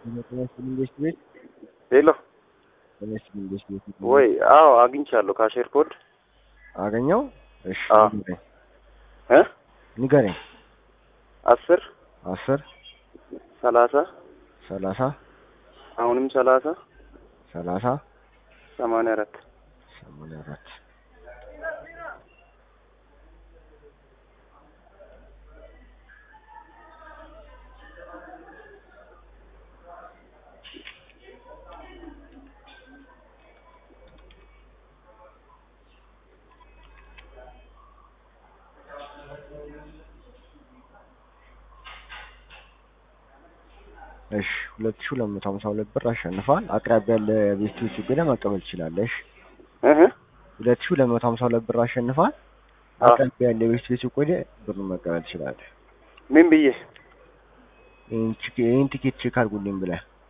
ኢንቨስት ቤት ሄሎ ኢንቨስት ኢንቨስት ቤት ወይ? አዎ አግኝቻለሁ። ካሼር ኮድ አገኘው። እሺ አዎ። ንገረኝ እ ንገረኝ። አስር አስር ሰላሳ ሰላሳ አሁንም ሰላሳ ሰላሳ ሰማንያ አራት ሰማንያ አራት እሺ ሁለት ሺህ ሁለት መቶ ሀምሳ ሁለት ብር አሸንፈዋል። አቅራቢያ ያለ ቤስቶች ገዳ መቀበል ትችላለሽ። እህ ሁለት ሺህ ሁለት መቶ ሀምሳ ሁለት ብር አሸንፈዋል። አዎ። አቅራቢያ ያለ ቤስቶች ቆደ ብሩን መቀበል ትችላለህ። ምን ብዬ ይህን ቺክ- ይህን ቲኬት ቼክ አድርጉልኝ ብለህ